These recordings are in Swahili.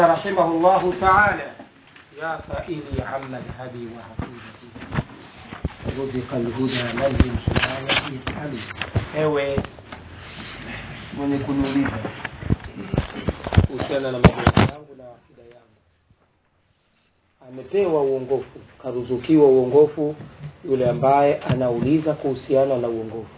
رحمه الله تعالى يا سائلي عن مذهبي وعقيدتي رزق الهدى من للهداية يسأل ewe mwenye kuniuliza kuhusiana na mambo yangu na akida yangu amepewa uongofu karuzukiwa uongofu yule ambaye anauliza kuhusiana na uongofu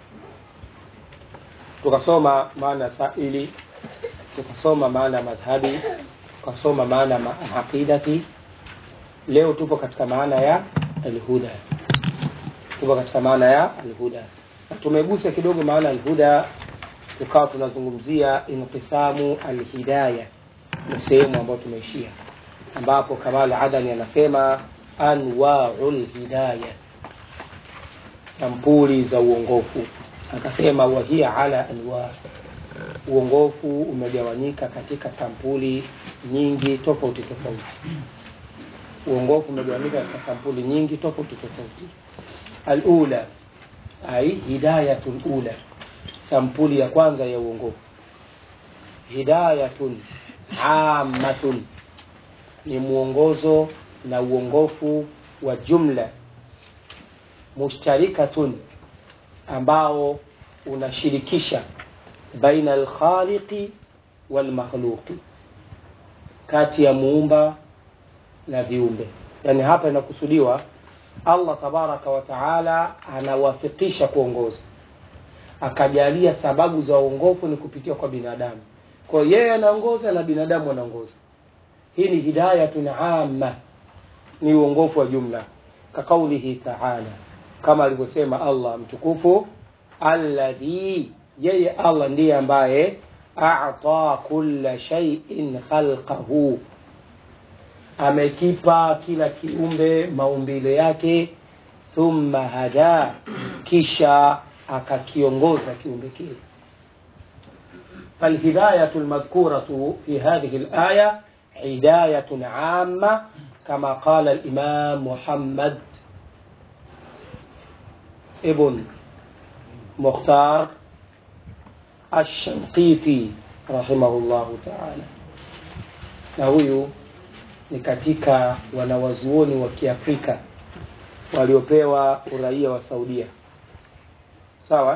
tukasoma maana saili tukasoma maana madhhabi tukasoma maana ma aqidati leo tupo katika maana ya alhuda tupo katika maana ya alhuda na tumegusa kidogo maana alhuda tukawa tunazungumzia inqisamu alhidaya na sehemu ambayo tumeishia ambapo kamal adani anasema anwau lhidaya sampuli za uongofu akasema wahia ala anwa uongofu umegawanyika katika sampuli nyingi tofauti tofauti uongofu umegawanyika katika sampuli nyingi tofauti tofauti alula ai hidayatu lula sampuli ya kwanza ya uongofu hidayatun amatun ni mwongozo na uongofu wa jumla mushtarikatun ambao unashirikisha baina alkhaliqi walmakhluqi kati ya muumba na viumbe yani hapa inakusudiwa allah tabaraka wa taala anawafikisha kuongoza akajalia sababu za uongofu ni kupitia kwa binadamu kwa hiyo yeye anaongoza na binadamu anaongoza hii ni hidayatun amma ni uongofu wa jumla kaqaulihi taala kama alivyosema allah mtukufu alladhi yeye allah ndiye ambaye ata kulla shaiin khalqahu amekipa kila kiumbe maumbile yake thumma hada kisha akakiongoza kiumbe kile فالهداية المذكورة في هذه الآية هداية عامة كما قال الإمام محمد ابن مختار الشنقيطي رحمه الله تعالى na huyu ni katika wanawazuoni wa kiafrika waliopewa uraia wa saudia sawa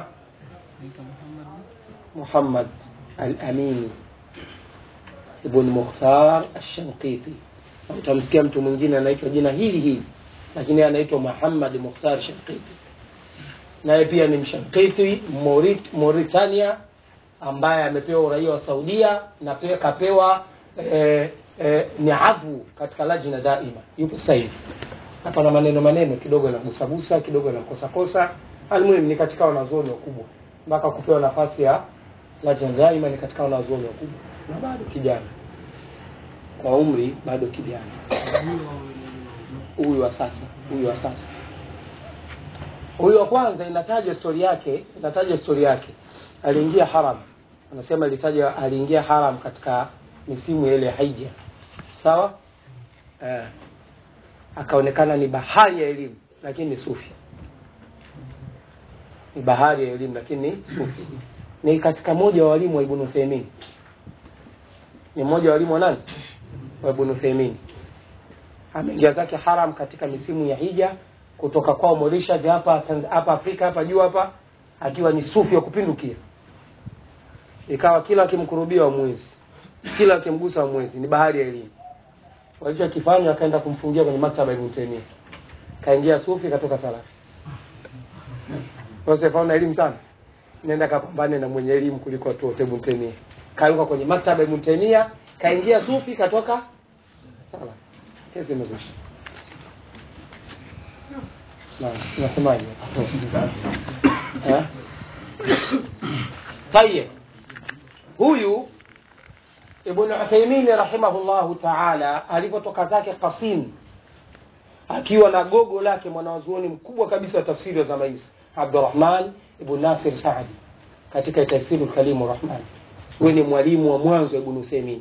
muhammad al-amini ibn mukhtar al-shanqiti utamsikia mtu mwingine anaitwa jina hili hili lakini anaitwa muhammad mukhtar shanqiti naye pia ni mshankiti Morit, Mauritania ambaye amepewa uraia wa Saudia na pia kapewa eh, eh, ni adhu katika lajna daima, yupo sasa hivi hapa na maneno maneno kidogo na gusagusa kidogo na kosa kosa. Almuhim ni katika wanazuoni wakubwa mpaka kupewa nafasi ya lajna daima, ni katika wanazuoni wakubwa na bado kijana kwa umri, bado kijana huyu wa sasa, huyu wa sasa huyu wa kwanza inatajwa stori yake inatajwa stori yake aliingia haram anasema ilitajwa aliingia haram katika misimu ile ya hija sawa eh, akaonekana ni bahari ya elimu lakini ni sufi ni bahari ya elimu lakini ni sufi ni katika moja wa walimu wa ibn Uthaymeen ni mmoja wa walimu wa nani wa ibn Uthaymeen ameingia zake haram katika misimu ya hija kutoka kwao Mauritius hapa hapa Afrika hapa juu hapa akiwa ni sufi wa kupindukia ikawa kila akimkurubia wa mwezi kila akimgusa wa mwezi ni bahari ya elimu walichokifanya akaenda kumfungia kwenye maktaba Ibn Taymiyyah kaingia sufi katoka salafi Joseph ana elimu sana nenda kapambane na mwenye elimu kuliko watu wote Ibn Taymiyyah kaiuka kwenye maktaba Ibn Taymiyyah kaingia sufi katoka salafi kesi imekwisha na nasemaje tayeb huyu ibn uthaymin rahimahullahu taala alipotoka zake qasim akiwa na gogo lake mwanazuoni mkubwa kabisa wa tafsiri wa zama hizi abdurahman ibn nasir saadi katika tafsiri kalimu rahman huyu ni mwalimu wa mwanzo wa ibn uthaymin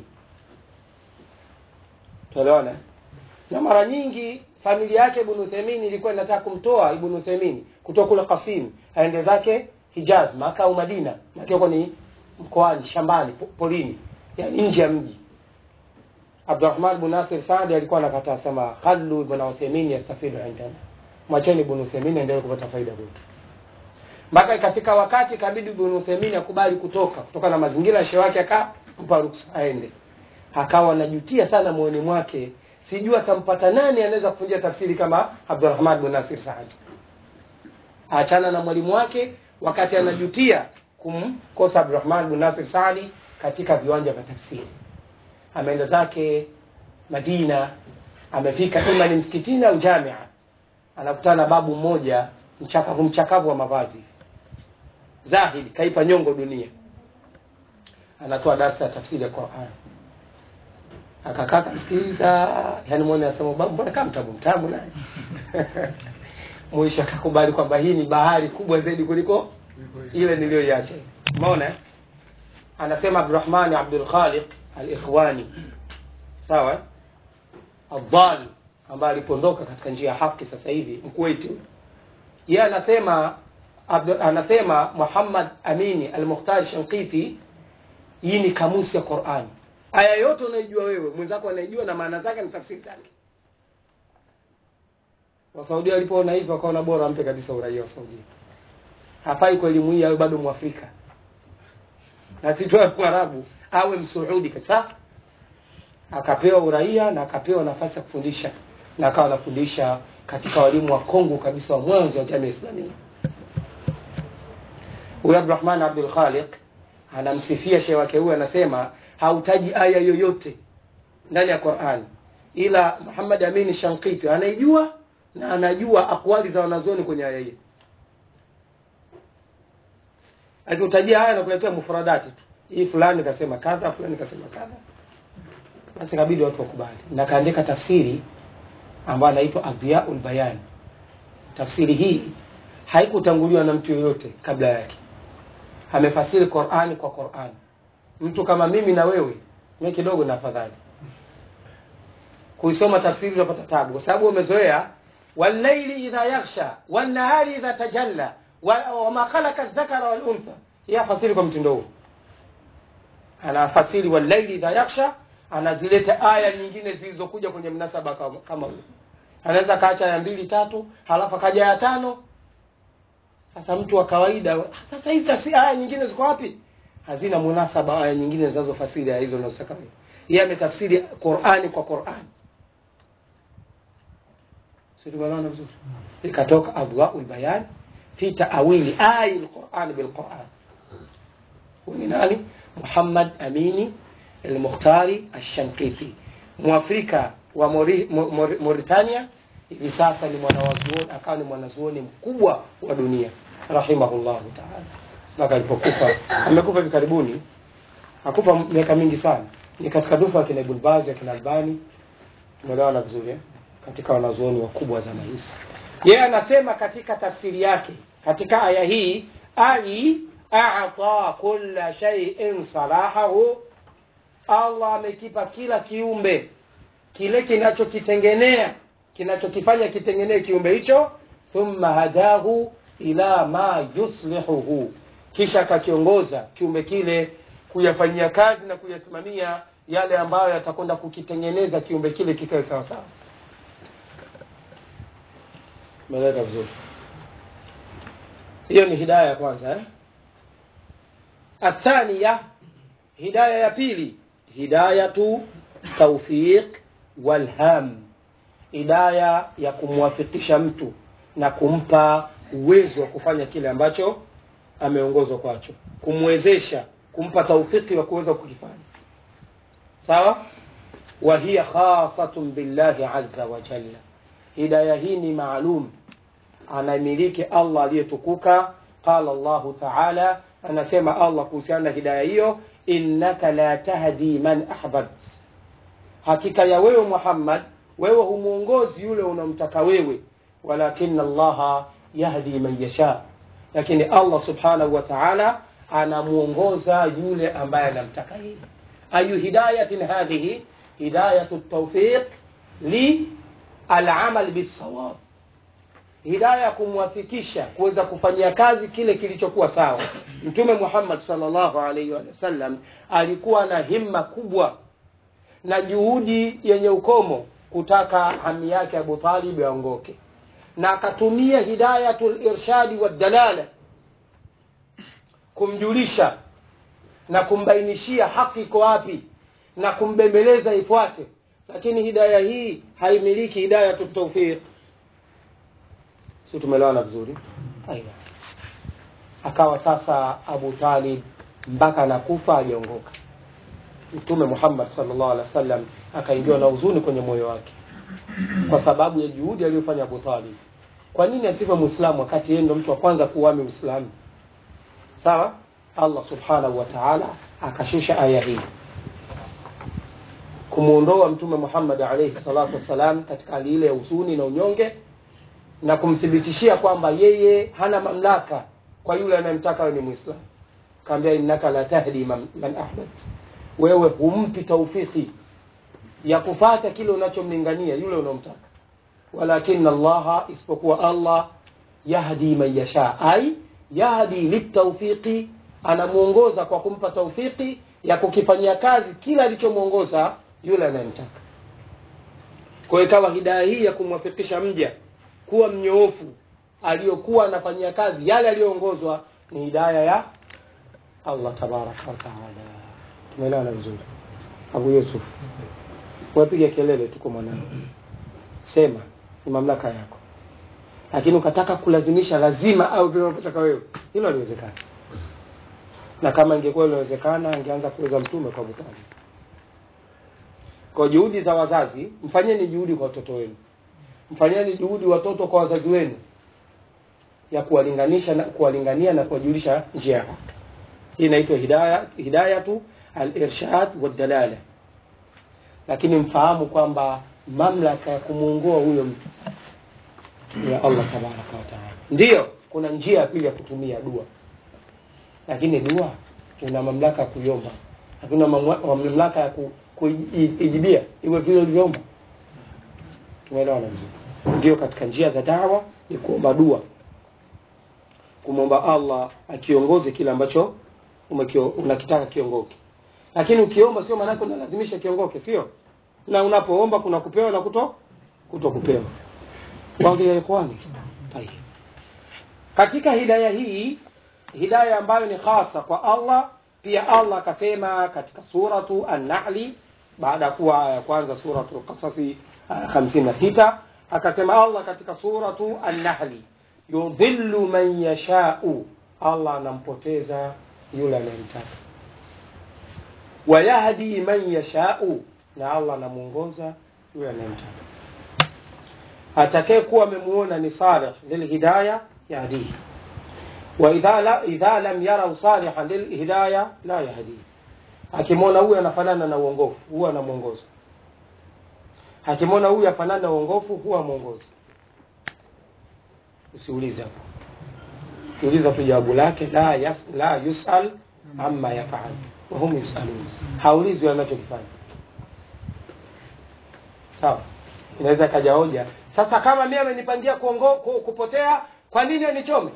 tuelewana na mara nyingi familia yake Ibn Uthaymeen ilikuwa inataka kumtoa Ibn Uthaymeen kutoka kule Qasim aende zake Hijaz, Maka au Madina, Maka huko ni mkoani, shambani, po- porini, yani nje ya mji. Abdurrahman bin Nasir Saadi alikuwa anakataa sema khallu ibn Uthaymeen yastafidu indana, mwacheni ibn Uthaymeen endelee kupata faida kwetu. Mpaka ikafika wakati ikabidi ibn Uthaymeen akubali kutoka kutokana na mazingira ya shehe wake, akampa ruksa aende. Akawa anajutia sana moyoni mwake, sijui atampata nani anaweza kufunjia tafsiri kama Abdurrahman bin Nasir Saadi. Achana na mwalimu wake, wakati anajutia kumkosa Abdurrahman bin Nasir Saadi katika viwanja vya tafsiri ameenda zake Madina, amefika ima ni msikitini au jamia, anakutana na babu mmoja mchakavu mchakavu wa mavazi, zahidi, kaipa nyongo dunia, anatoa darsa ya tafsiri ya Qur'an. Akakaa kamsikiliza, yani mwone anasema babu, mbona kama mtamu mtamu naye mwisho akakubali kwamba hii ni bahari kubwa zaidi kuliko ile niliyoiacha. Umeona? eh? Anasema Abdurrahman Abdul Khaliq al-Ikhwani, sawa eh? Adhal ambaye alipondoka katika njia ya haki sasa hivi Mkuwaiti, yeye anasema Abdu, anasema Muhammad Amini al-Mukhtar Shanqithi, hii ni kamusi ya Qur'ani. Aya yote unaijua wewe, mwenzako anaijua na maana zake na tafsiri zake. Wasaudia walipoona hivyo wakaona bora ampe kabisa uraia wa Saudia. Hafai kwa elimu hii awe bado Mwafrika na si tu Mwarabu, awe Msuudi kabisa. Akapewa uraia na akapewa nafasi ya kufundisha na akawa anafundisha katika walimu wa Kongo kabisa wa mwanzo wa jamii Islamia. Huyu Abdurrahman Abdul Khaliq anamsifia shehe wake huyu, anasema hautaji aya yoyote ndani ya Qur'an, ila Muhammad Amin Shanqiti anaijua na anajua akwali za wanazuoni kwenye aya hii. Akikutajia haya nakuletea mufradati tu, hii fulani kasema kadha, fulani kasema kadha, basi kabidi watu wakubali, na kaandika tafsiri ambayo anaitwa Adhiyaul Bayan. Tafsiri hii haikutanguliwa na mtu yoyote kabla yake, amefasiri Qur'ani kwa Qur'ani. Mtu kama mimi na wewe, mimi kidogo na afadhali kuisoma tafsiri unapata tabu, kwa sababu umezoea wallayli idha yaghsha wan nahari idha tajalla wa- wama khalaqa dhakara wal untha. Yeye afasiri kwa mtindo huo, anafasiri wallayli idha yaghsha, anazileta aya nyingine zilizokuja kwenye mnasaba kama kama huo. Anaweza kaacha aya mbili tatu, halafu akaja ya tano. Sasa mtu wa kawaida, sasa hizi tafsiri aya nyingine ziko wapi? Hazina munasaba aya nyingine zinazofasiri aya hizo unazotaka wewe. Yeye ametafsiri Qur'ani kwa Qur'ani. Sisi tumeelewana vizuri. Ikatoka adwaul bayan fi ta'wili ayi alquran bilquran. Huyu ni nani? Muhammad Amini al-Mukhtari al-Shanqiti, Mwafrika wa Mori, Mo- Mor- Mauritania. Hivi sasa ni mwanawazuoni, akawa ni mwanazuoni mkubwa wa dunia rahimahullahu ta'ala, mpaka alipokufa. Amekufa hivi karibuni, hakufa miaka mingi sana, ni katika dufa akina Ibn Baz akina Albani. Tumeelewana vizuri eh? katika wanazuoni wakubwa zama hizi. Yeye anasema katika tafsiri yake katika aya hii, ai a'ta kulla shay'in salahahu, Allah amekipa kila kiumbe kile kinachokitengenea kinachokifanya kitengenee kiumbe hicho, thumma hadahu ila ma yuslihuhu, kisha akakiongoza kiumbe kile kuyafanyia kazi na kuyasimamia yale ambayo yatakwenda kukitengeneza kiumbe kile kikae sawa sawa. Umeeleka vizuri. Hiyo ni hidaya ya kwanza eh? Athania, hidaya ya pili, hidayatu tawfiq walham, hidaya ya kumwafikisha mtu na kumpa uwezo wa kufanya kile ambacho ameongozwa kwacho, kumwezesha, kumpa taufiki wa kuweza kukifanya. Sawa, wa hiya khasatun billahi azza wa jalla, hidaya hii ni maalum anamiliki Allah aliyetukuka. Qala Allahu taala, anasema Allah kuhusiana na hidaya hiyo, innaka la tahdi man ahbabt, hakika ya wewe Muhammad, wewe humwongozi yule unamtaka wewe, walakin Allaha yahdi man yasha, lakini Allah subhanahu wa taala anamwongoza yule ambaye anamtaka yeye. Ayu hidayatin hadhihi hidayatu tawfiq li alamal bisawab hidaya ya kumwafikisha kuweza kufanyia kazi kile kilichokuwa sawa. Mtume Muhammad sallallahu alaihi wa sallam alikuwa na himma kubwa na juhudi yenye ukomo kutaka hami yake Abu Talib aongoke, na akatumia hidayatul irshadi wa dalala kumjulisha na kumbainishia haki iko wapi na kumbembeleza ifuate, lakini hidaya hii haimiliki hidayatu tawfiq. Si tumeelewana vizuri? Aiwa. Akawa sasa Abu Talib mpaka anakufa hajaongoka. Mtume Muhammad sallallahu alaihi wasallam akaingiwa na huzuni kwenye moyo wake kwa sababu ya juhudi aliyofanya Abu Talib. Kwa nini asife Muislamu wakati yeye ndo mtu wa kwanza kuuami Uislamu? Sawa? Allah subhanahu wa ta'ala akashusha aya hii kumwondoa Mtume Muhammad alayhi salatu wassalam katika hali ile ya huzuni na unyonge na kumthibitishia kwamba yeye hana mamlaka kwa yule anayemtaka awe ni Muislamu. Kaambia, innaka la tahdi man, man ahbabt, wewe humpi taufiki ya kufata kile unachomlingania yule unaomtaka, walakin Allaha, isipokuwa Allah yahdi man yasha, ai yahdi litawfiqi, anamuongoza kwa kumpa taufiki ya kukifanyia kazi kila alichomwongoza yule anayemtaka. Kwa hiyo ikawa hidaya hii ya kumwafikisha mja kuwa mnyoofu aliyokuwa anafanyia kazi yale aliyoongozwa ni hidaya ya Allah tabaraka wa taala. Tumeelewana vizuri? Abu Yusuf, wapiga kelele, tuko mwanangu, sema, ni mamlaka yako, lakini ukataka kulazimisha lazima au vile unavyotaka wewe, hilo haliwezekani. Na kama ingekuwa inawezekana, angeanza kuweza mtume kwa Abu Talib. Kwa juhudi za wazazi, mfanyeni juhudi kwa watoto wenu, mfanyeni juhudi watoto kwa wazazi wenu ya kuwalinganisha na kuwalingania na kuwajulisha njia yako. Hii inaitwa hidaya, hidayatu al-irshad wa dalala. Lakini mfahamu kwamba mamlaka ya kumuongoa huyo mtu ni ya Allah tabaraka wa taala. Ndiyo, kuna njia ya pili ya kutumia dua, lakini dua una mamlaka ya kuiomba, lakini una mamwa- mamlaka ya ku, kuijibia iwe vile ulivyoomba. Tumeelewana vizuri? Ndio, katika njia za dawa ni kuomba dua kumwomba Allah akiongoze kile ambacho umekio- unakitaka kiongoke. Lakini ukiomba sio maana yake unalazimisha kiongoke, sio? Na unapoomba kuna kupewa na kuto kuto kupewa. Waongea ikhwani. Tayeb. Katika hidaya hii, hidaya ambayo ni khasa kwa Allah, pia Allah akasema katika suratu An-Nahli baada ya kuwa aya ya kwanza suratu Qasasi aya 56 akasema Allah katika suratu An-Nahli yudhillu man yashau, Allah anampoteza yule anayemtaka, wayahdi man yashau, na Allah anamuongoza yule anayemtaka. Atakaye kuwa amemuona ni salih lilhidaya yahdihi, wa idha la, idha lam yarau salihan lilhidaya la yahdihi, akimwona huyu anafanana na uongofu huwa anamuongoza, akimwona huyu afanana na uongofu huwa amuongoza. Usiulize hapo, uliza tu jawabu lake, la yas, la yusal amma yafal wa hum yusalun, haulizwi anachokifanya. Sawa, inaweza kaja hoja sasa, kama mimi amenipangia kuongo, ku- kupotea, kwa nini anichome?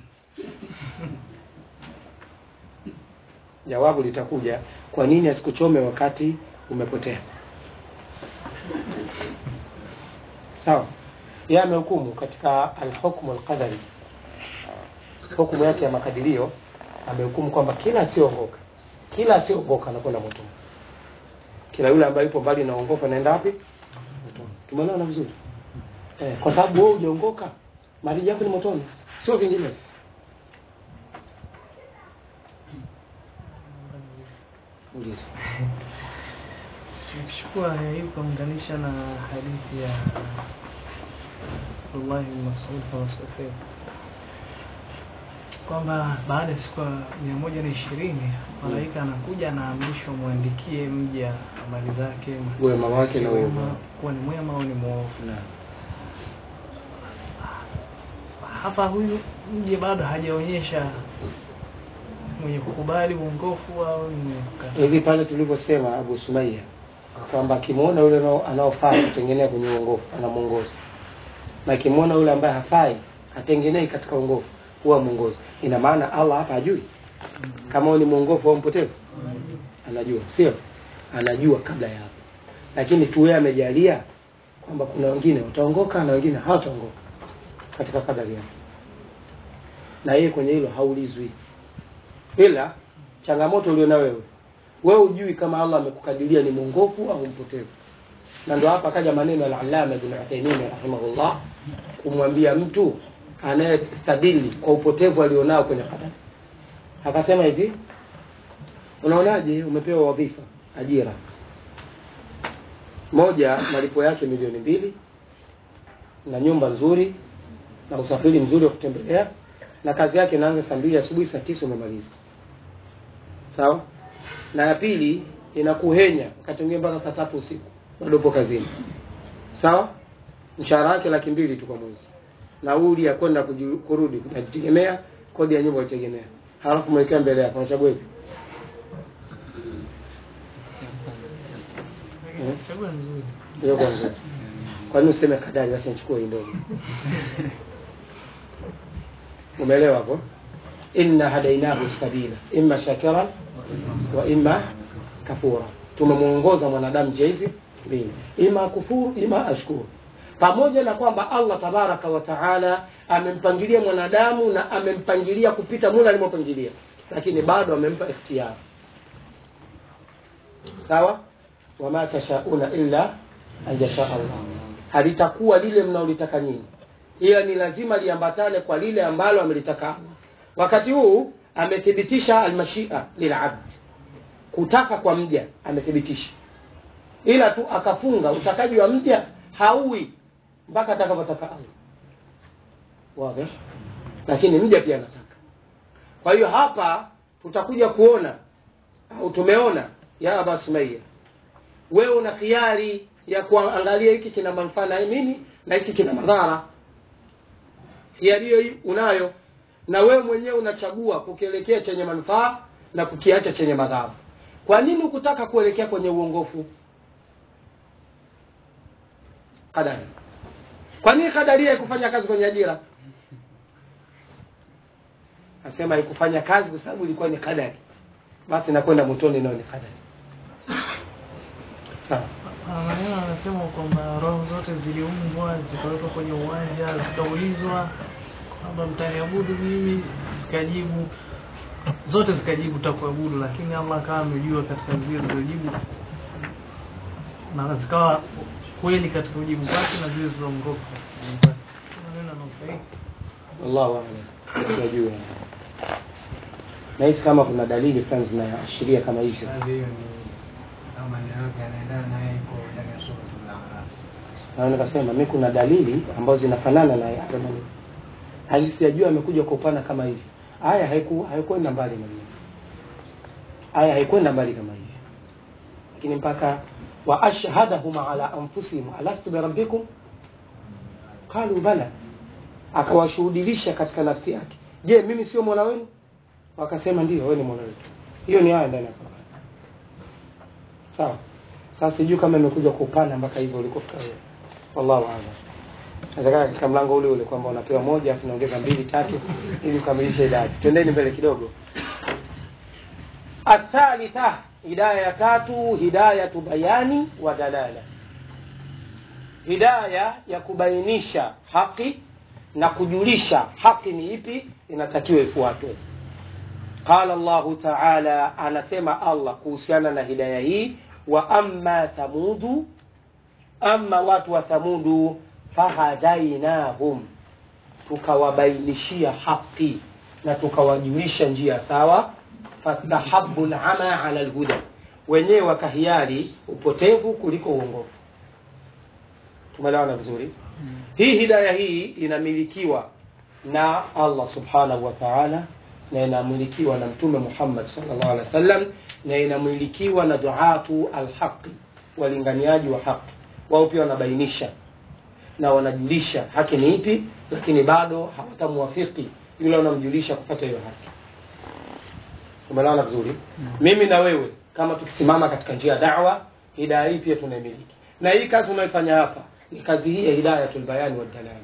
Jawabu litakuja, kwa nini asikuchome wakati umepotea? Sawa, yeye amehukumu katika alhukmu alqadari, hukumu yake ya makadirio, amehukumu kwamba kila asiongoka, kila asiongoka anakwenda motoni, kila yule ambaye yupo mbali na uongofu anaenda wapi? Motoni. Tumeelewana vizuri eh? Kwa sababu wewe hujaongoka, mariji yako ni motoni, sio vinginevyo. Uliza. Nikichukua aya hii kuunganisha na hadithi ya Abdullah bin Mas'ud kama sikosei, kwamba baada ya siku mia moja na ishirini malaika anakuja anaamrishwa mwandikie mja amali zake Wema wake na uovu wema, wake. kuwa ni mwema au ni mwovu. Naam. Hapa huyu mje bado hajaonyesha mwenye kukubali uongofu au ni mwenye kukataa. hivi pale tulivyosema Abu Sumaya kwamba akimwona yule anao- anaofaa kutengenea kwenye uongofu anamwongoza, na akimwona yule ambaye hafai hatengenei katika uongofu huwa mwongozi. Ina maana Allah hapa hajui kama huyu ni mwongofu au mpotevu? Anajua, sio? Anajua kabla ya hapo. lakini tu yeye amejalia kwamba kuna wengine wataongoka na wengine hawataongoka katika kadari yake, na yeye kwenye hilo haulizwi, ila changamoto ulio wewe wewe hujui kama Allah amekukadiria ni mwongofu au mpotevu, na ndio hapa akaja maneno ya Al-Allama Ibn Uthaymeen rahimahullah kumwambia mtu anayestadili kwa upotevu alionao kwenye kadari, akasema hivi, unaonaje, umepewa wadhifa, ajira moja, malipo yake milioni mbili na nyumba nzuri na usafiri mzuri wa kutembelea, na kazi yake inaanza saa mbili asubuhi, saa tisa umemaliza, sawa na ya pili inakuhenya wakati mwingine mpaka saa tatu usiku bado upo kazini, sawa. Mshahara wake laki mbili tu kwa mwezi, nauli ya kwenda kuju- kurudi unajitegemea, kodi ya nyumba unategemea, halafu mwekea mbele yako, unachagua ipi? Chagua nzuri. Hiyo kwa nzuri. Kwa nini useme kadari, acha nichukue hii ndogo? Umeelewa hapo? Inna hadainahu sabila imma shakiran wa imma kafura, tumemuongoza mwanadamu njia hizi mbili, ima kufuru ima ashkuru. Pamoja na kwamba Allah tabaraka wa taala amempangilia mwanadamu na amempangilia kupita mula alimopangilia, lakini bado amempa ikhtiyari. Sawa, wama tashauna illa an yasha Allah, halitakuwa lile mnaolitaka nyinyi, ila ni lazima liambatane kwa lile ambalo amelitaka Allah. Wakati huu amethibitisha almashia lilabd, kutaka kwa mja amethibitisha, ila tu akafunga utakaji wa mja hauwi mpaka atakavyotaka Allah. Wazi, lakini mja pia anataka. Kwa hiyo hapa tutakuja kuona au tumeona ya Aba Sumayya, wewe una khiari ya kuangalia hiki kina manufaa na mimi na hiki kina madhara. Khiari hiyo unayo, na wewe mwenyewe unachagua kukielekea chenye manufaa na kukiacha chenye madhara. Kwa nini ukutaka kuelekea kwenye uongofu? Kadari. Kwa nini kadaria haikufanya kazi kwenye ajira? Nasema haikufanya kazi kwa sababu ilikuwa ni kadari, basi nakwenda motoni, nao ni kadari. Sawa. Ah, maneno anasema kwamba roho zote ziliumbwa zikawekwa kwenye uwanja zikaulizwa kwamba mtaniabudu mimi, zikajibu zote zikajibu takuabudu, lakini Allah akawa amejua katika zile zilizojibu na zikawa kweli katika ujibu wake na zile zilizoongoka katika ujibu wake. Maneno yana usahihi. Wallahu a'lam. Sijui. Nahisi kama kuna dalili fulani zinaashiria kama hivyo. Kazi hiyo ni kama maneno yake yanaendana naye iko ndani ya suratul A'raf. Na nikasema mimi kuna dalili ambazo zinafanana na haya maneno. Hali sijajua amekuja kwa upana kama hivi. Aya haiku haikwenda mbali na mimi. Aya haikwenda mbali kama hivi. Lakini mpaka wa ashhadahum ala anfusihim alastu bi rabbikum qalu bala, akawashuhudilisha katika nafsi yake, je, mimi sio mola wenu? Wakasema ndio, wewe ni mola wetu. Hiyo ni aya ndani ya Qur'an. Sawa. Sasa sijui kama imekuja kwa upana mpaka hivyo ulikofika wewe. Wallahu a'lam. Inawezekana katika mlango ule ule kwamba unapewa moja afu unaongeza mbili tatu ili ukamilishe idadi. Twendeni mbele kidogo. Athalitha, hidaya ya tatu, hidayatu bayani wa dalala. Hidaya ya kubainisha haki na kujulisha haki ni ipi inatakiwa ifuatwe. Qala Allahu Ta'ala, anasema Allah kuhusiana na hidaya hii, wa amma thamudu, amma watu wa Thamudu, fahadainahum, tukawabainishia haki na tukawajulisha njia sawa. Fastahabu lama ala lhuda, wenyewe wakahiari upotevu kuliko uongofu. Tumeelewana vizuri? Hii hidaya hii inamilikiwa na Allah subhanahu wa ta'ala na inamilikiwa na Mtume Muhammad sallallahu alaihi wasallam na inamilikiwa na duatu alhaqi, walinganiaji wa haki. Wao pia wanabainisha na wanajulisha haki ni ipi, lakini bado hawatamwafiki yule wanamjulisha kufuata hiyo haki. Umeelewana vizuri? Mimi na wewe kama tukisimama katika njia ya da'wa, hidaya hii pia tunaimiliki, na hii kazi unayoifanya hapa ni kazi hii ya hidayatul bayani wad dalala.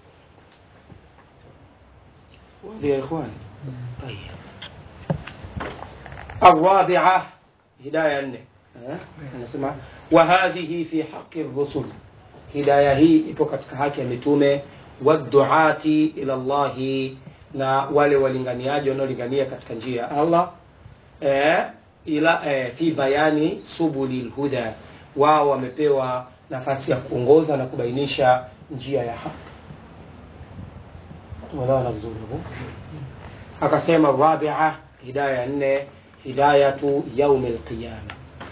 Wadhi ya ikhwani. طيب الرابعة هداية nne Eh, anasema wa hadhihi fi haqi rusul, hidaya hii ipo katika haki ya mitume waduati ila Allahi, na wale walinganiaji wanaolingania katika njia ya Allah eh, ila eh, fi bayani subuli lhuda, wao wamepewa nafasi ya kuongoza na kubainisha njia ya haki. Tumeelewana vizuri hapo? Akasema rabia, hidaya ya nne, hidayatu yaumi lqiyama,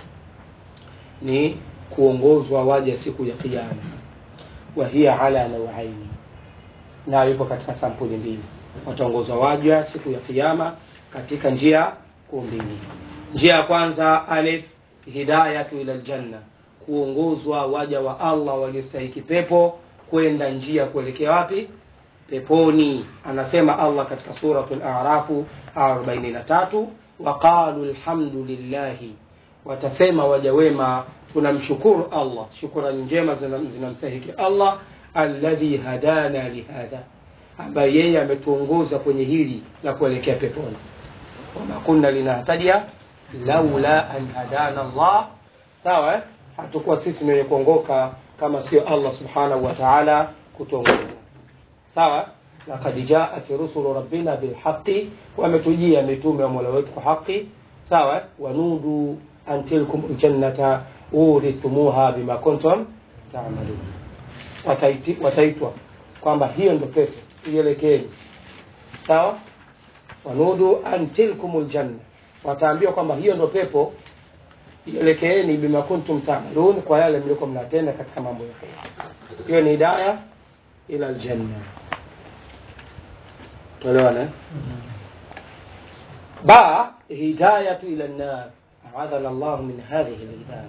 ni kuongozwa waja siku ya Kiyama. Wa hiya ala nawaini, nayo ipo katika sampuli mbili. Wataongozwa waja siku ya Kiyama katika njia kuu mbili. Njia ya kwanza, alif, hidayatu ila ljanna, kuongozwa waja wa Allah waliostahiki pepo kwenda njia kuelekea wapi? Peponi. Anasema Allah katika suratul A'rafu 43, waqalu alhamdulillahi, watasema waja wema tunamshukuru Allah, shukrani njema zina- zinamstahiki Allah, alladhi hadana lihadha, ambaye yeye ametuongoza kwenye hili la kuelekea peponi. Wama kunna linahtadiya laula an hadana Allah. Sawa eh? hatukuwa sisi ni wenye kuongoka kama sio Allah subhanahu wa ta'ala kutuongoza. Sawa, laqad jaat rusulu rabbina bilhaqi, wametujia mitume wa mola wetu kwa haki. Sawa, wanudu an tilkum ljannata urithumuha bima kuntum tamalun, Wataiti- wataitwa kwamba hiyo ndo pepo ielekeeni. Sawa, wanudu an tilkum ljanna, wataambiwa kwamba hiyo ndo pepo ielekeeni bima kuntum tamalun, kwa yale mlikuwa mnatenda katika mambo ya kheri. Hiyo ni hidaya ila aljanna. Tuelewana eh? ba hidayatu ila nnar, aadhana Allahu min hadhihi alhidaya.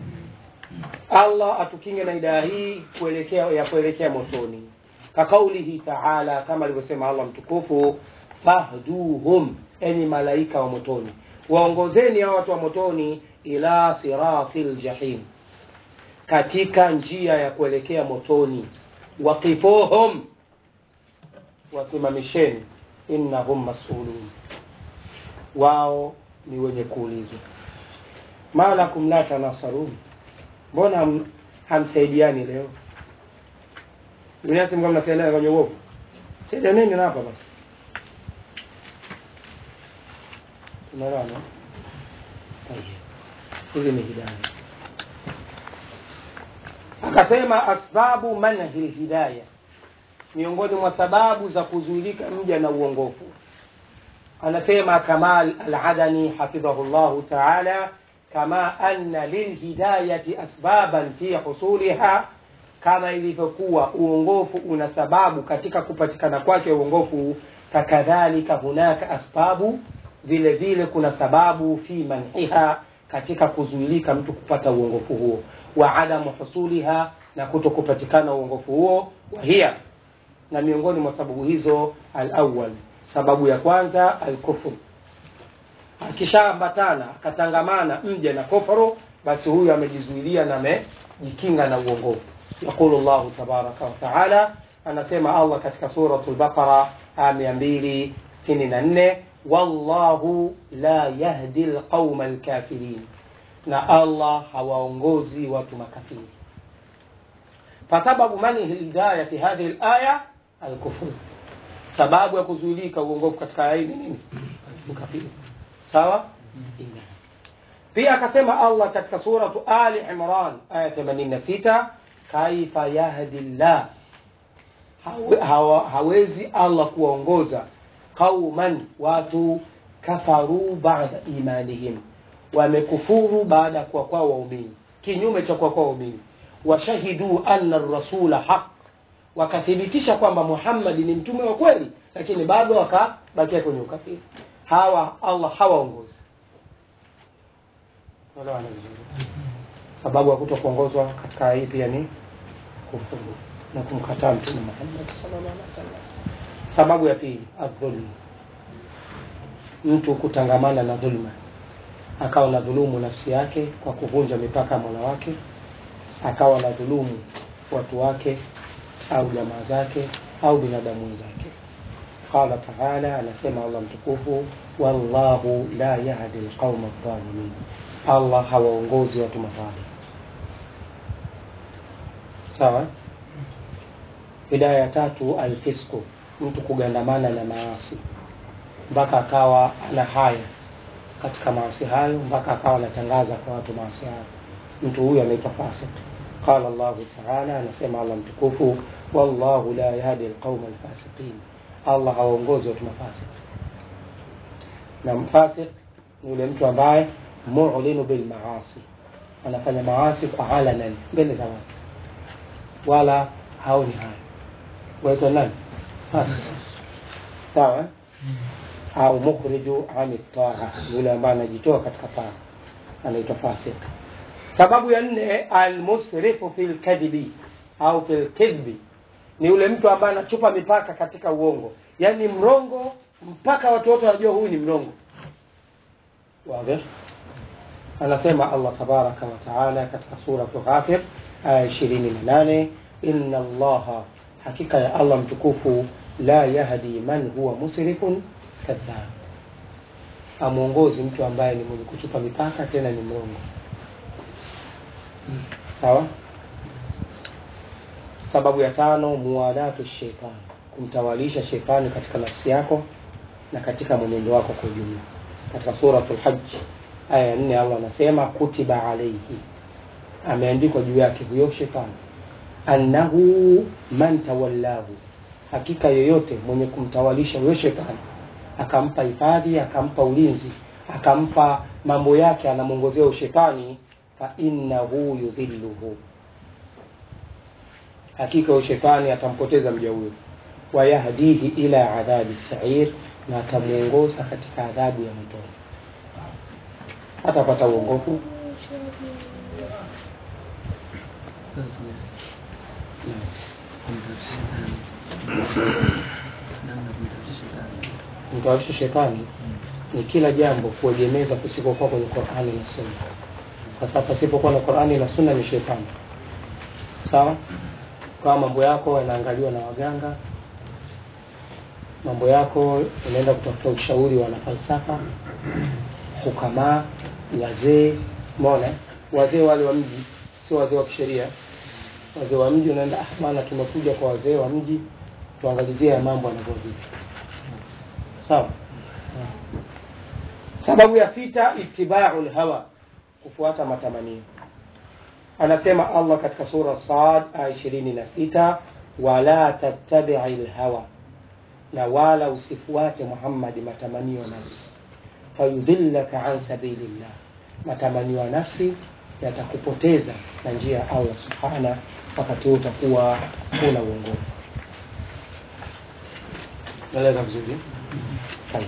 Allah atukinge na hidaya hii kuelekea ya kuelekea motoni, kakaulihi taala, kama alivyosema Allah mtukufu, fahduhum, enyi malaika wa motoni, waongozeni hao watu wa motoni, ila siratil jahim, katika njia ya kuelekea motoni, waqifuhum, wasimamisheni, innahum masulun, wao ni wenye kuulizwa. ma lakum la tanasarun, mbona ham- hamsaidiani leo? Dunia si mkao mnasaidiana kwenye uovu, saidianeni na hapa basi. Tunaelewana? Tayeb. Hizi ni hidaya. Akasema asbabu manhi lhidaya, miongoni mwa sababu za kuzuilika mja na uongofu. Anasema Kamal Al-Adani hafidhahu llahu taala, kama anna lilhidayati asbaban fi husuliha, kama ilivyokuwa uongofu una sababu katika kupatikana kwake uongofu, fakadhalika hunaka asbabu, vile vile kuna sababu fi manhiha, katika kuzuilika mtu kupata uongofu huo, wa adamu husuliha, na kuto kupatikana uongofu huo, wa hiya na miongoni mwa sababu hizo alawal, sababu ya kwanza alkufru. Akishaambatana akatangamana mja na kufuru, basi huyu amejizuilia na amejikinga na uongofu. Yaqulu llahu tabaraka wa taala, anasema Allah katika suratul Baqara aya mia mbili sitini na nne wallahu la yahdi lqauma lkafirin, na Allah hawaongozi watu makafiri fasababu manhi lhidaya fi hadhihi laya alkufru, sababu ya kuzuilika uongofu katika aya hii ni nini? Ukafiri. Sawa. Pia akasema Allah katika suratu Ali Imran aya 86, kaifa yahdi llah, Hawe- hawa- hawezi Allah kuwaongoza qauman, watu kafaru baada imanihim, wamekufuru baada ya kuwa kwao waumini, kinyume cha kuwa kwao waumini, washahidu anna rasula haq, wakathibitisha kwamba Muhammad ni mtume wa kweli, lakini bado wakabakia kwenye ukafiri. Hawa Allah hawaongozi. Elewana vizuri. Sababu ya kuto kuongozwa katika hii pia ni kufuru na kumkataa Mtume Muhammad sallallahu alaihi wasallam. Sababu ya pili, adhulmu, mtu kutangamana na dhulma, akawa na dhulumu nafsi yake kwa kuvunja mipaka ya Mola wake, akawa na dhulumu watu wake au jamaa zake au binadamu wenzake. Qala taala, anasema Allah mtukufu, wallahu la yahdi alqauma adh-dhalimin, allah hawaongozi watu madhalim sawa bidaya ya tatu alfisku mtu kugandamana na maasi mpaka akawa ana haya katika maasi hayo mpaka akawa anatangaza kwa watu maasi hayo mtu huyu anaitwa fasik qala llahu taala anasema allah mtukufu wallahu la yahdi alqauma alfasiqin allah hawaongozi watu mafasik na mfasik ni yule mtu ambaye mulinu bilmaasi anafanya maasi kwa alanan mbele za watu wala haoni haya waitwa nani fasik sawa eh? au mukhriju ani taa yule ambaye anajitoa katika taa anaitwa fasik sababu ya nne almusrifu fi lkadhibi au fi lkidhbi ni yule mtu ambaye anachupa mipaka katika uongo yaani mrongo mpaka watu wote wanajua huyu ni mrongo wadhi anasema allah tabaraka wataala katika suratu ghafir aya ishirini na nane inna allaha hakika ya allah mtukufu la yahdi man huwa musrifun kadhab amwongozi mtu ambaye ni mwenye kuchupa mipaka tena ni mrongo sawa sababu ya tano muwadatu shetani kumtawalisha shetani katika nafsi yako na katika mwenendo wako kwa ujumla katika suratul hajj aya ya nne allah anasema kutiba alaihi ameandikwa juu yake huyo shetani annahu man tawallahu hakika yoyote mwenye kumtawalisha huyo shetani akampa hifadhi akampa ulinzi akampa mambo yake anamwongozea ushetani fa innahu yudhilluhu hakika huyo shetani atampoteza mja huyo wayahdihi ila adhabi sair na atamwongoza katika adhabu ya motoni hatapata uongofu mtawarisha shetani ni kila jambo kuegemeza kusikokuwa kwenye qurani na sunna sasa pasipokuwa na qurani na sunna ni shetani sawa kama mambo yako yanaangaliwa na waganga mambo yako unaenda kutafuta ushauri wa wanafalsafa hukamaa wazee mona wazee wale wa mji sio wazee wa kisheria wazee wa mji unaenda ah, bana tumekuja kwa wazee wa mji tuangalizie ya mambo yanavyo vipi sawa sababu ya sita itibau lhawa kufuata matamanio anasema allah katika sura sad aya ishirini na sita wala tattabii lhawa na wala usifuate muhammadi matamanio ya nafsi fayudhillaka an sabilillah matamanio ya nafsi yatakupoteza na njia ya allah subhana wakati huo utakuwa huna uongofu naeleka vizuri Tayeb.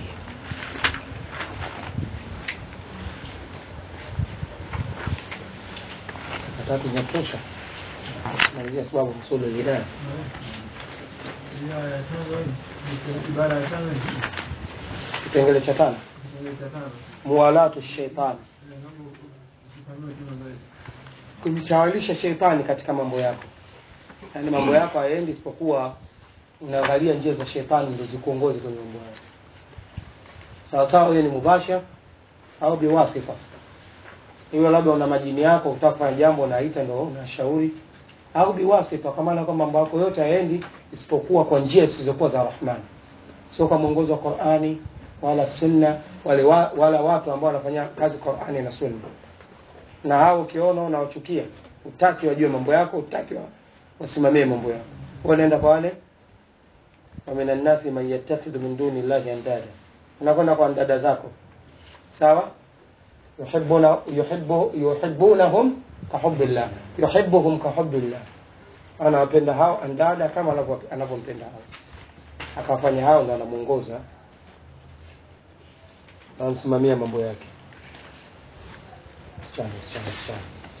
tatu zinatosha malizia sababu msulu lilaya Ibara ya tano hii. Ibara ya tano hii. kipengele cha tano Kipengele cha tano. muwalatu sheitani Eh, naomba ufafanue tena zaidi. kumtawalisha sheitani katika mambo yako yaani mambo yako hayaendi isipokuwa unaangalia njia za sheitani ndio zikuongozi kwenye mambo yako sawasawa hiyo ni mubashar au biwasifa hiyo labda una majini yako utaka kufanya jambo unaita ndo unashauri au biwasifa kwa maana kwamba mambo yako yote hayaendi isipokuwa kwa njia zisizokuwa za rahmani sio kwa mwongozo wa qurani wala sunna wale wa, wala watu ambao wanafanya kazi qurani na sunna na hao ukiona unawachukia utaki wajue mambo yako utaki wa, wasimamie mambo yako wanaenda kwa wale ومن الناس من يتخذ من دون الله اندادا unakwenda kwa dada zako sawa yuhibbuna yuhibbu yuhibbunahum kahubbillah yuhibbuhum kahubbillah anawapenda hao andada kama anavyo- anavyompenda hao akawafanya hao ndo anamuongoza anamsimamia mambo yake Msichana, msichana, msichana.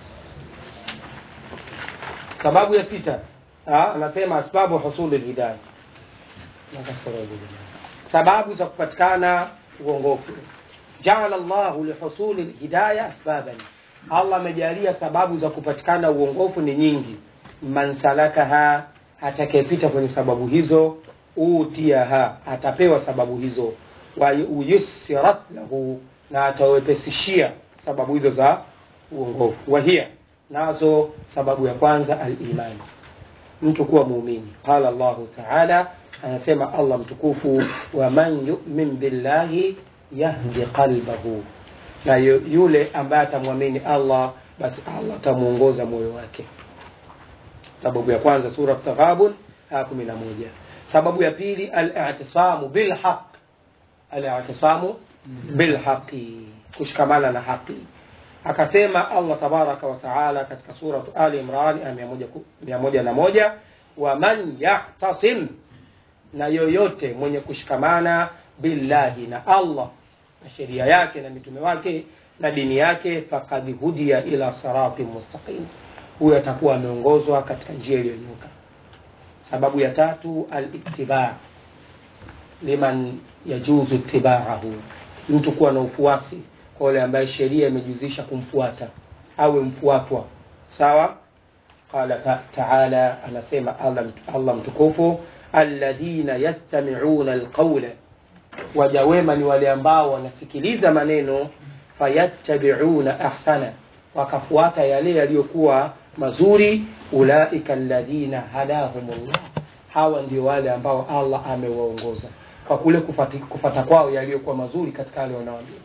sababu ya sita ah, anasema asbabu husuli lhidaya Nakasoro hilo jamani. sababu za kupatikana uongofu jaala llahu lihusuli lhidaya asbaban allah amejalia sababu za kupatikana uongofu ni nyingi man salakaha atakayepita kwenye sababu hizo utiaha atapewa sababu hizo wa uyusirat lahu na atawepesishia sababu hizo za uongofu wahia nazo sababu ya kwanza alimani mtu kuwa muumini qala llahu taala anasema allah mtukufu waman yumin billahi yahdi qalbahu na yu- yule ambaye atamwamini allah basi allah atamwongoza moyo wake sababu ya kwanza sura taghabun aya kumi na moja sababu ya pili alitisamu bilhaq alitisamu bilhaqi kushikamana na haqi akasema allah tabaraka wataala katika suratu ali imran aya mia moja ku- mia moja na moja waman yahtasim na yoyote mwenye kushikamana billahi na allah na sheria yake na mitume wake na dini yake fakad hudia ila siratin mustaqim huyo atakuwa ameongozwa katika njia iliyonyoka sababu ya tatu alitibaa liman yajuzu itibaahu mtu kuwa na ufuasi kwa yule ambaye sheria imejuzisha kumfuata awe mfuatwa sawa qala ta- taala anasema allah, allah mtukufu alladhina yastamiuna alqaula waja wema ni wale ambao wanasikiliza maneno fayattabiuna ahsana wakafuata yale yaliyokuwa mazuri ulaika alladhina hadahumullah hawa ndio wale ambao allah amewaongoza kwa kule kufati, kufata kwao yaliyokuwa mazuri katika yale wanaoambia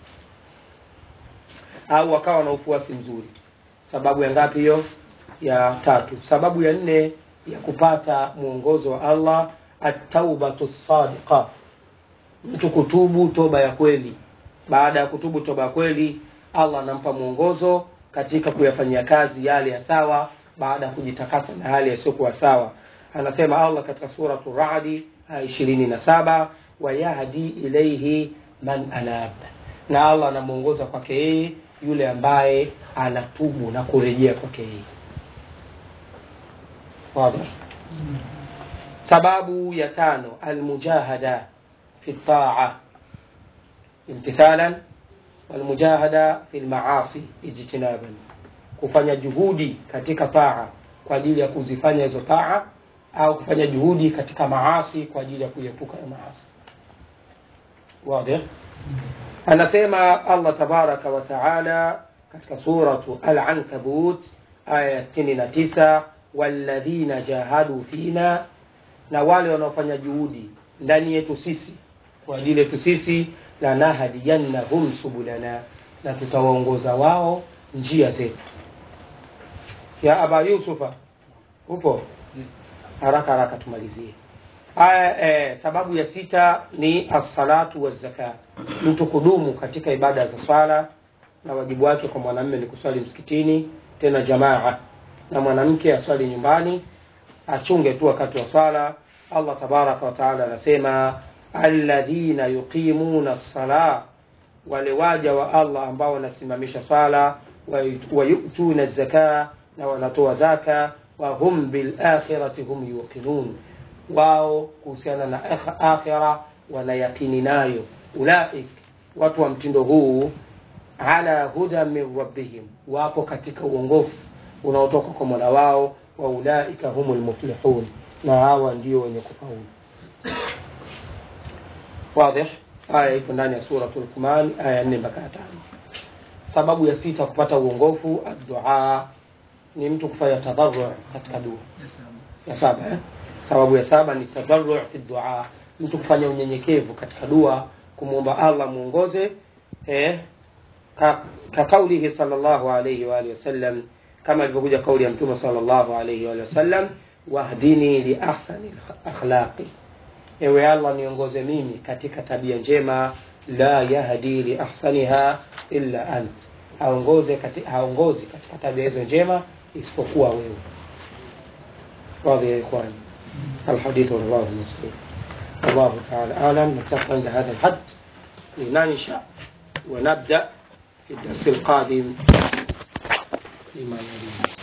au wakawa na ufuasi mzuri sababu ya ngapi hiyo ya tatu sababu ya nne ya kupata mwongozo wa allah ataubatu sadiqa mtu kutubu toba ya kweli baada ya kutubu toba ya kweli allah anampa mwongozo katika kuyafanyia kazi yale ya sawa baada ya kujitakasa na hali yasiyokuwa sawa anasema allah katika suratu radi aya ishirini na saba wayahdi ilaihi man anab na allah anamwongoza kwake yeye yule ambaye anatubu na kurejea kwake yeye Wazi? sababu ya tano almujahada fi ltaa imtithalan walmujahada fi lmaasi ijtinaban kufanya juhudi katika taa kwa ajili ya kuzifanya hizo taa au kufanya juhudi katika maasi kwa ajili ya kuepuka na maasi wadih anasema allah tabaraka wa taala katika suratu alankabut aya ya 69 walladhina jahadu fina na wale wanaofanya juhudi ndani yetu sisi kwa ajili yetu sisi lanahdiyannahum subulana na tutawaongoza wao njia zetu ya aba yusufa upo haraka haraka tumalizie aya eh, sababu ya sita ni assalatu wazaka mtu kudumu katika ibada za swala na wajibu wake kwa mwanamme ni kuswali msikitini tena jamaa na mwanamke aswali nyumbani achunge tu wakati wa swala allah tabaraka wataala anasema alladhina yuqimuna lsala wale waja wa allah ambao wanasimamisha swala wayutuna zaka na wanatoa zaka wahum bilakhirati hum yuqinun wao kuhusiana na akh- akhira wanayakini nayo ulaik watu wa mtindo huu ala huda min rabbihim wapo katika uongofu unaotoka kwa mola wao wa ulaika humu lmuflihun na hawa ndio wenye kufaulu wadih aya iko ndani ya suratu lukman aya nne mpaka ya tano sababu ya sita kupata uongofu addua ni mtu kufanya tadharu katika dua ya saba eh? sababu ya saba ni tadharu fi dua mtu kufanya unyenyekevu katika dua kumwomba allah mwongoze eh, ka, ka kaulihi salllahu alaihi waalihi wasallam kama ilivyokuja kauli ya mtume salllahu alaihi waalihi wasallam wahdini liahsani akhlaqi ewe allah niongoze mimi katika tabia njema la yahdi liahsaniha illa ant haongoze kati, haongozi katika tabia hizo njema isipokuwa wewe واضح يا إخواني الحديث رواه مسلم والله تعالى أعلم نكتفي عند هذا الحد لننشأ ونبدأ في الدرس القادم فيما يليه